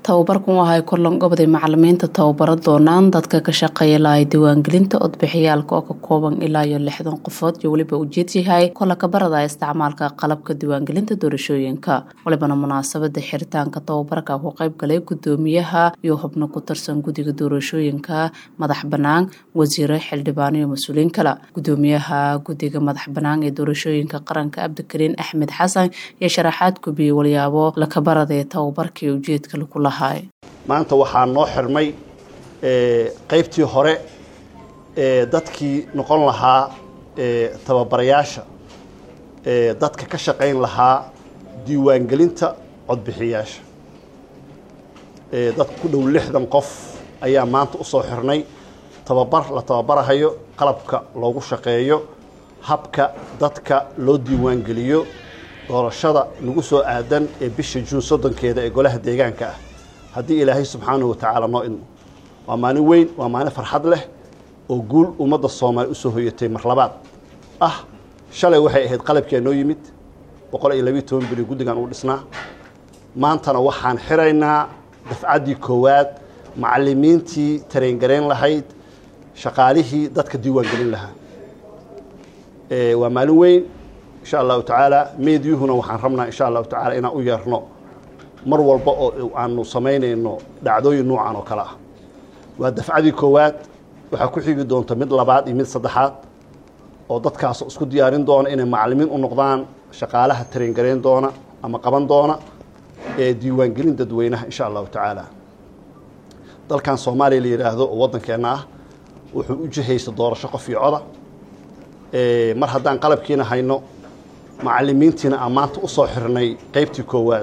tababarkan waxaay korlan goboday macalimiinta tababaro doonaan dadka ka shaqeeya lahay diiwaangelinta codbixiyaalka oo ka kooban ilaa iyo lixdan qofood iyo weliba ujeed yahay kola kabarada isticmaalka qalabka diiwaangelinta doorashooyinka walibana munaasabada xiritaanka tababarka ku qayb galay gudoomiyaha iyo xubno ku tirsan guddiga doorashooyinka madax banaan wasiire xildhibaano iyo mas-uuliyiin kale gudoomiyaha guddiga madax banaan ee doorashooyinka qaranka cabdikariin axmed xasan iyo sharaxaad gubiyey walyaabo lakabarada ee tababarkii ujeedka lagu lahaay maanta waxaa noo xirmay qaybtii hore ee dadkii noqon lahaa tababarayaasha dadka ka shaqayn lahaa diiwaangelinta codbixiyaasha dadka ku dhow lixdan qof ayaa maanta usoo xirnay tababar la tababarahayo qalabka loogu shaqeeyo habka dadka loo diiwaangeliyo doorashada nagu soo aadan ee bisha juun soddonkeeda ee golaha deegaanka ah haddii ilaahay subxaanahu watacaala noo idmo waa maalin weyn waa maalin farxad leh oo guul ummadda soomaaliya usoo hoyatay mar labaad ah shalay waxay ahayd qalabkee noo yimid boqol iyo labiiyo toban bili guddigan uu dhisnaa maantana waxaan xiraynaa dafcaddii koowaad macallimiintii tareengarayn lahayd shaqaalihii dadka diiwaangelin lahaa waa maalin weyn insha allahu tacaala meedyuhuna waxaan rabnaa insha allahu tacaala inaan u yeerno mar walba oo aanu samaynayno dhacdooyin noocan oo kale ah waa dafcadii koowaad waxaa ku xigi doonta mid labaad iyo mid saddexaad oo dadkaas isku diyaarin doona inay macallimiin u noqdaan shaqaalaha tareengarayn doona ama qaban doona ee diiwaangelin dadweynaha insha allahu tacaala dalkan soomaaliya la yidhaahdo oo waddankeenna ah wuxuu u jihaysa doorasho qof iyo coda mar haddaan qalabkiina hayno macallimiintiina aan maanta usoo xirnay qaybtii koowaad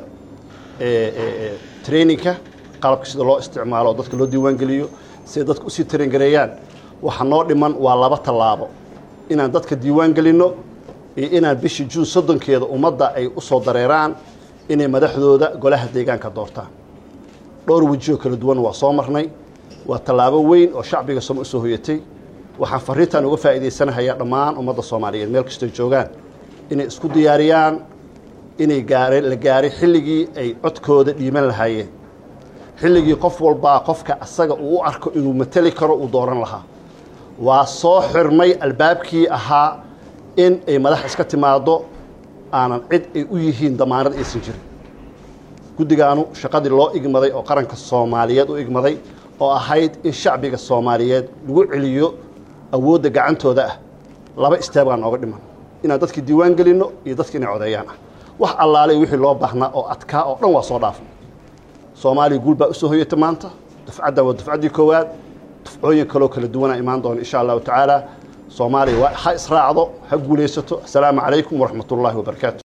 traininka qalabka sida loo isticmaalo oo dadka loo diiwaangeliyo siday dadka usii tarengareeyaan waxa noo dhiman waa laba tallaabo inaan dadka diiwaan gelinno iyo inaan bishii juun soddonkeeda ummadda ay usoo dareeraan inay madaxdooda golaha deegaanka doortaan dhowr wejiyoo kala duwan waa soo marnay waa tallaabo weyn oo shacbiga sooma usoo hoyatay waxaan fariintan uga faa'iidaysanahayaa dhammaan ummadda soomaaliyeed meel kastoo joogaan inay isku diyaariyaan inay gaare la gaaray xilligii ay codkooda dhiiban lahaayeen xilligii qof walbaa qofka asaga uu u arko inuu mateli karo uu dooran lahaa waa soo xirmay albaabkii ahaa in ay madax iska timaaddo aanan cid ay u yihiin damaanad aysan jirin guddigaanu shaqadii loo igmaday oo qaranka soomaaliyeed u igmaday oo ahayd in shacbiga soomaaliyeed lagu celiyo awoodda gacantooda ah laba isteebaa nooga dhiman inaan dadkii diiwaan gelinno iyo dadki inay codeeyaan ah wax allaaley wixii loo baahnaa oo adkaa oo dhan waa soo dhaafnay soomaaliya guul baa usoo hoyata maanta dufcaddan waa dufcaddii koowaad dufcooyin kaloo kala duwanaa imaan doona insha allahu tacaala soomaaliya waa ha israacdo ha guulaysato assalaamu calaykum waraxmat ullaahi wabarakaatu